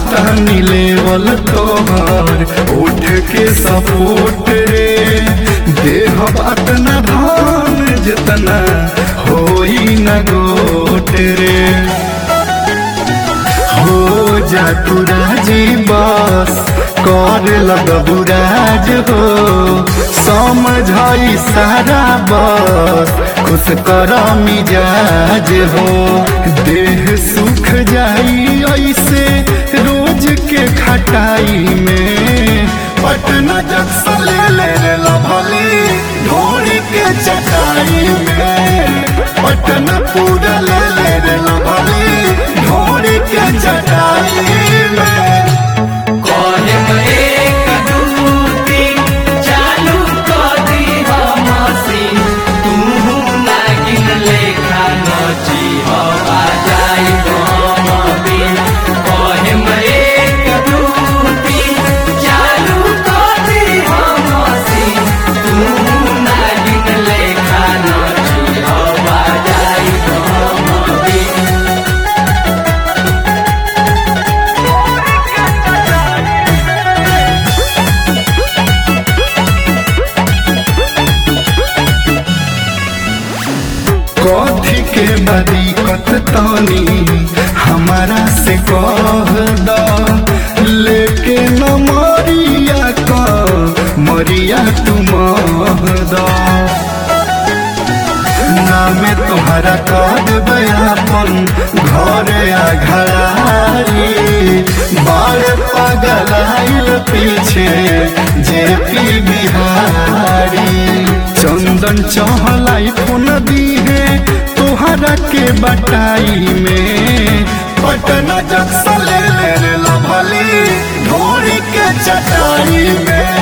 चाहतानी लेवल तोहर उठ के सपोर्ट रे देह बात न धान जितना होई न गोट रे हो जा तू राजी बस कर लगबू राज हो समझाई सारा बस खुश कर मिजाज हो देह सुख जाई ऐसे रोज के खटाई में पटना जक्सन ले ले रे लभली ढोरी के चटाई में पटना पूरा ले ले रे लभली ढोरी के चटाई में कहम एक दू तीन चालू कर दी हम मशीन तू नागिन लेखा नची हवा जाई हम बिन कहम एक दू तीन चालू कर दी हम मशीन तू नागिन लेखा नची हवा जाई हम बिन कथी के बदीकत तानी हमारा से कह द लेके न मरिया का मरिया तुम द नाम तुम्हारा कर बयापन घर आ घरारी बार पागल आइल पीछे जेपी बिहारी चंदन चहलाई फोन दी है तोहरा के बटाई में पटना जक्सन ले ले रे लभली ढोरी के चटाई में